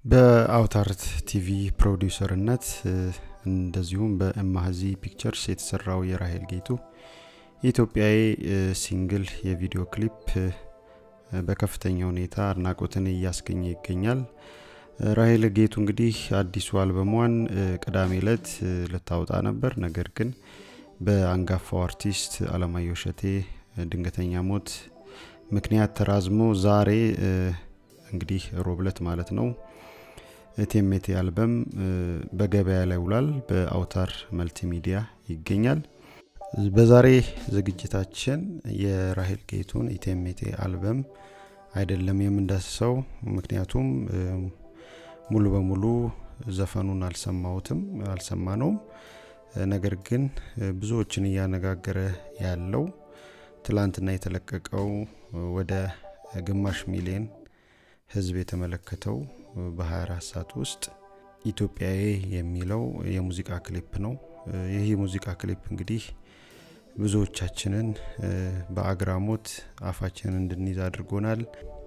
በአውታርት ቲቪ ፕሮዲውሰርነት እንደዚሁም በእማህዚ ፒክቸርስ የተሰራው የራሄል ጌቱ የኢትዮጵያዊ ሲንግል የቪዲዮ ክሊፕ በከፍተኛ ሁኔታ አድናቆትን እያስገኘ ይገኛል ራሄል ጌቱ እንግዲህ አዲሱ አልበሟን ቅዳሜ ለት ልታወጣ ነበር ነገር ግን በአንጋፋው አርቲስት አለማየሁ ሸቴ ድንገተኛ ሞት ምክንያት ተራዝሞ ዛሬ እንግዲህ ሮብለት ማለት ነው ቴሜቴ አልበም በገበያ ላይ ውሏል በአውታር መልቲሚዲያ ይገኛል በዛሬ ዝግጅታችን የራሄል ጌቱን ኢቴሜቴ አልበም አይደለም የምንዳስሰው ምክንያቱም ሙሉ በሙሉ ዘፈኑን አልሰማሁትም አልሰማነውም ነገር ግን ብዙዎችን እያነጋገረ ያለው ትላንትና የተለቀቀው ወደ ግማሽ ሚሊዮን ህዝብ የተመለከተው በ24 ሰዓት ውስጥ ኢትዮጵያዊ የሚለው የሙዚቃ ክሊፕ ነው ይህ የሙዚቃ ክሊፕ እንግዲህ ብዙዎቻችንን በአግራሞት አፋችንን እንድንይዝ አድርጎናል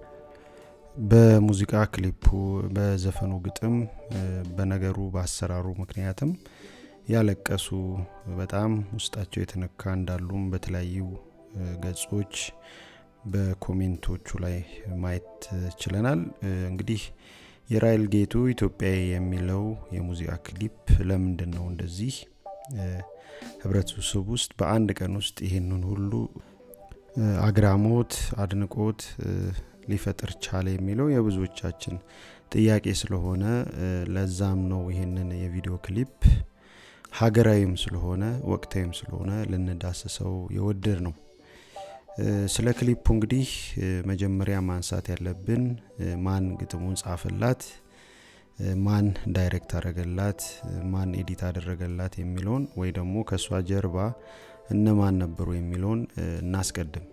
በሙዚቃ ክሊፑ በዘፈኑ ግጥም በነገሩ በአሰራሩ ምክንያትም ያለቀሱ በጣም ውስጣቸው የተነካ እንዳሉም በተለያዩ ገጾች በኮሜንቶቹ ላይ ማየት ችለናል እንግዲህ የራይል ጌቱ ኢትዮጵያዊ የሚለው የሙዚቃ ክሊፕ ለምንድን ነው እንደዚህ ህብረተሰብ ውስጥ በአንድ ቀን ውስጥ ይህንን ሁሉ አግራሞት አድንቆት ሊፈጥር ቻለ የሚለው የብዙዎቻችን ጥያቄ ስለሆነ ለዛም ነው ይህንን የቪዲዮ ክሊፕ ሀገራዊም ስለሆነ ወቅታዊም ስለሆነ ልንዳስሰው የወደድ ነው ስለ ክሊፑ እንግዲህ መጀመሪያ ማንሳት ያለብን ማን ግጥሙን ጻፈላት ማን ዳይሬክት አደረገላት ማን ኤዲት አደረገላት የሚለውን ወይ ደግሞ ከእሷ ጀርባ እነማን ነበሩ የሚለውን እናስቀድም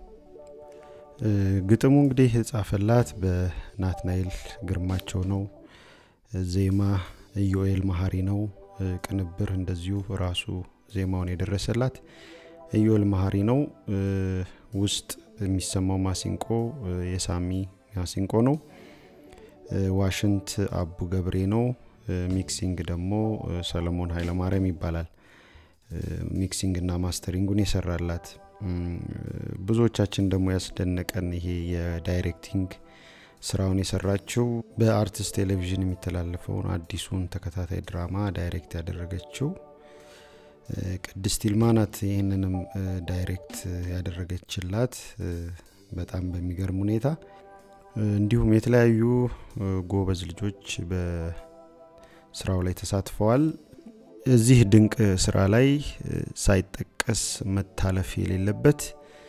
ግጥሙ እንግዲህ የጻፈላት በናትናኤል ግርማቸው ነው ዜማ ኢዮኤል መሀሪ ነው ቅንብር እንደዚሁ ራሱ ዜማውን የደረሰላት ኢዮኤል መሀሪ ነው ውስጥ የሚሰማው ማሲንቆ የሳሚ ማሲንቆ ነው ዋሽንት አቡ ገብሬ ነው ሚክሲንግ ደግሞ ሰለሞን ኃይለማርያም ይባላል ሚክሲንግ እና ማስተሪንጉን የሰራላት ብዙዎቻችን ደግሞ ያስደነቀን ይሄ የዳይሬክቲንግ ስራውን የሰራችው በአርቲስት ቴሌቪዥን የሚተላለፈውን አዲሱን ተከታታይ ድራማ ዳይሬክት ያደረገችው ቅድስት ይልማ ናት ይህንንም ዳይሬክት ያደረገችላት በጣም በሚገርም ሁኔታ እንዲሁም የተለያዩ ጎበዝ ልጆች በስራው ላይ ተሳትፈዋል እዚህ ድንቅ ስራ ላይ ሳይጠቀስ መታለፍ የሌለበት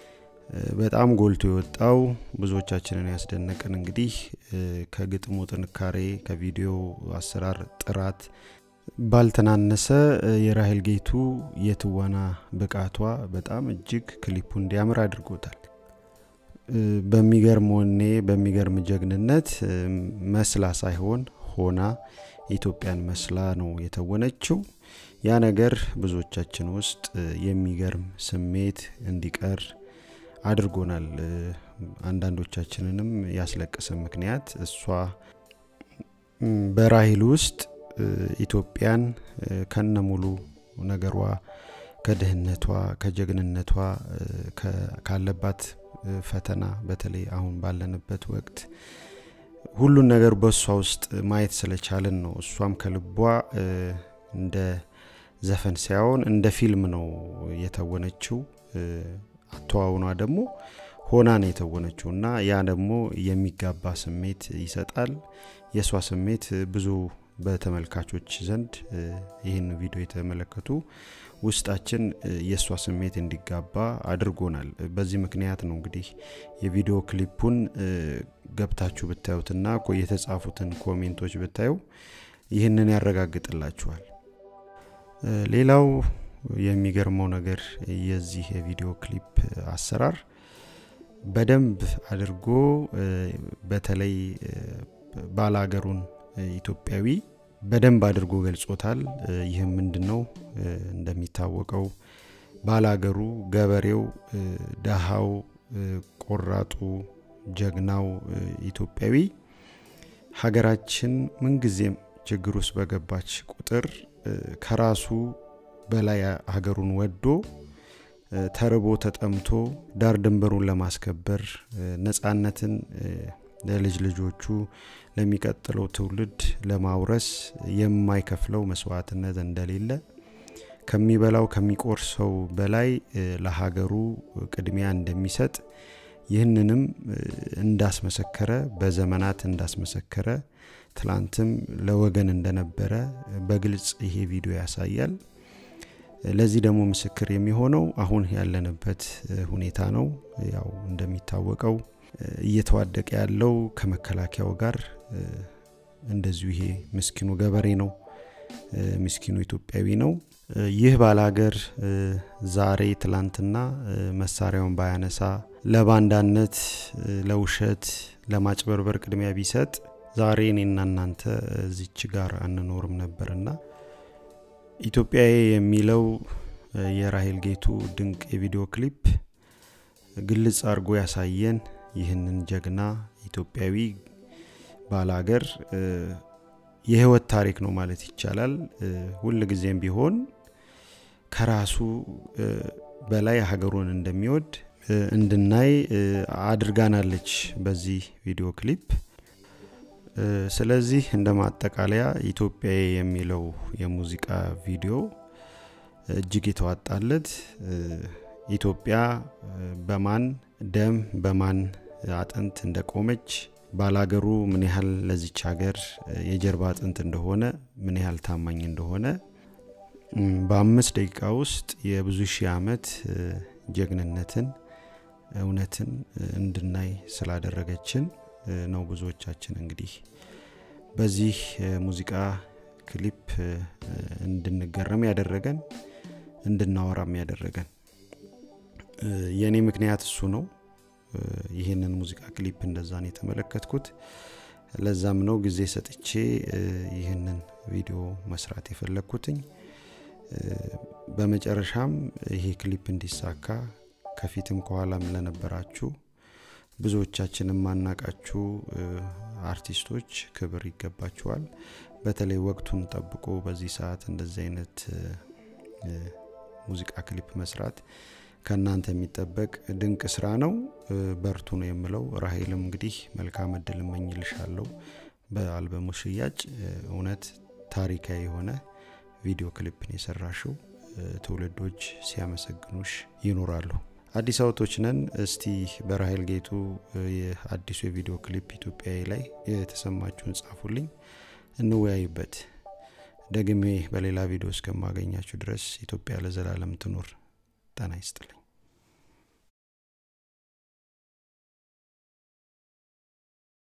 በጣም ጎልቶ የወጣው ብዙዎቻችንን ያስደነቅን እንግዲህ ከግጥሙ ጥንካሬ ከቪዲዮ አሰራር ጥራት ባልተናነሰ የራሄል ጌቱ የትወና ብቃቷ በጣም እጅግ ክሊፑ እንዲያምር አድርጎታል በሚገርም ወኔ በሚገርም ጀግንነት መስላ ሳይሆን ሆና ኢትዮጵያን መስላ ነው የተወነችው ያ ነገር ብዙዎቻችን ውስጥ የሚገርም ስሜት እንዲቀር አድርጎናል አንዳንዶቻችንንም ያስለቀሰ ምክንያት እሷ በራሂል ውስጥ ኢትዮጵያን ከነ ሙሉ ነገሯ ከድህነቷ ከጀግንነቷ ካለባት ፈተና በተለይ አሁን ባለንበት ወቅት ሁሉን ነገር በእሷ ውስጥ ማየት ስለቻልን ነው እሷም ከልቧ እንደ ዘፈን ሳይሆን እንደ ፊልም ነው የተወነችው አተዋውኗ ደግሞ ሆና ነው የተወነችው እና ያ ደግሞ የሚጋባ ስሜት ይሰጣል የእሷ ስሜት ብዙ በተመልካቾች ዘንድ ይህን ቪዲዮ የተመለከቱ ውስጣችን የእሷ ስሜት እንዲጋባ አድርጎናል በዚህ ምክንያት ነው እንግዲህ የቪዲዮ ክሊፑን ገብታችሁ ብታዩትና የተጻፉትን ኮሜንቶች ብታዩ ይህንን ያረጋግጥላችኋል ሌላው የሚገርመው ነገር የዚህ የቪዲዮ ክሊፕ አሰራር በደንብ አድርጎ በተለይ ባላገሩን ኢትዮጵያዊ በደንብ አድርጎ ገልጾታል ይህም ምንድን ነው እንደሚታወቀው ባላገሩ ገበሬው ደሃው ቆራጡ ጀግናው ኢትዮጵያዊ ሀገራችን ምንጊዜም ችግር ውስጥ በገባች ቁጥር ከራሱ በላይ ሀገሩን ወዶ ተርቦ ተጠምቶ ዳር ድንበሩን ለማስከበር ነፃነትን ለልጅ ልጆቹ ለሚቀጥለው ትውልድ ለማውረስ የማይከፍለው መስዋዕትነት እንደሌለ ከሚበላው ከሚቆርሰው በላይ ለሀገሩ ቅድሚያ እንደሚሰጥ ይህንንም እንዳስመሰከረ በዘመናት እንዳስመሰከረ ትላንትም ለወገን እንደነበረ በግልጽ ይሄ ቪዲዮ ያሳያል። ለዚህ ደግሞ ምስክር የሚሆነው አሁን ያለንበት ሁኔታ ነው። ያው እንደሚታወቀው እየተዋደቀ ያለው ከመከላከያው ጋር እንደዚሁ ይሄ ምስኪኑ ገበሬ ነው፣ ምስኪኑ ኢትዮጵያዊ ነው። ይህ ባላገር ዛሬ ትላንትና መሳሪያውን ባያነሳ ለባንዳነት፣ ለውሸት፣ ለማጭበርበር ቅድሚያ ቢሰጥ ዛሬ እኔና እናንተ እዚች ጋር አንኖርም ነበርና ኢትዮጵያዊ የሚለው የራሄል ጌቱ ድንቅ የቪዲዮ ክሊፕ ግልጽ አድርጎ ያሳየን ይህንን ጀግና ኢትዮጵያዊ ባላገር የህይወት ታሪክ ነው ማለት ይቻላል። ሁል ጊዜም ቢሆን ከራሱ በላይ ሀገሩን እንደሚወድ እንድናይ አድርጋናለች በዚህ ቪዲዮ ክሊፕ። ስለዚህ እንደ ማጠቃለያ ኢትዮጵያዊ የሚለው የሙዚቃ ቪዲዮ እጅግ የተዋጣለት ኢትዮጵያ በማን ደም በማን አጥንት እንደቆመች ባላገሩ ምን ያህል ለዚች ሀገር የጀርባ አጥንት እንደሆነ ምን ያህል ታማኝ እንደሆነ በአምስት ደቂቃ ውስጥ የብዙ ሺህ ዓመት ጀግንነትን እውነትን እንድናይ ስላደረገችን ነው ብዙዎቻችን እንግዲህ በዚህ ሙዚቃ ክሊፕ እንድንገረም ያደረገን እንድናወራም ያደረገን የእኔ ምክንያት እሱ ነው። ይህንን ሙዚቃ ክሊፕ እንደዛን የተመለከትኩት ለዛም ነው ጊዜ ሰጥቼ ይህንን ቪዲዮ መስራት የፈለግኩትኝ። በመጨረሻም ይሄ ክሊፕ እንዲሳካ ከፊትም ከኋላም ለነበራችሁ ብዙዎቻችን የማናቃችሁ አርቲስቶች ክብር ይገባችኋል። በተለይ ወቅቱን ጠብቆ በዚህ ሰዓት እንደዚህ አይነት ሙዚቃ ክሊፕ መስራት ከእናንተ የሚጠበቅ ድንቅ ስራ ነው። በርቱ ነው የምለው። ራሄልም እንግዲህ መልካም እድል እመኝልሻለሁ በአልበሙ ሽያጭ። እውነት ታሪካዊ የሆነ ቪዲዮ ክሊፕን የሰራሽው ትውልዶች ሲያመሰግኑሽ ይኖራሉ። አዲስ አበቦች ነን። እስቲ በራሄል ጌቱ የአዲሱ የቪዲዮ ክሊፕ ኢትዮጵያዊ ላይ የተሰማችሁን ጻፉልኝ፣ እንወያይበት። ደግሜ በሌላ ቪዲዮ እስከማገኛችሁ ድረስ ኢትዮጵያ ለዘላለም ትኑር። ጤና ይስጥልኝ።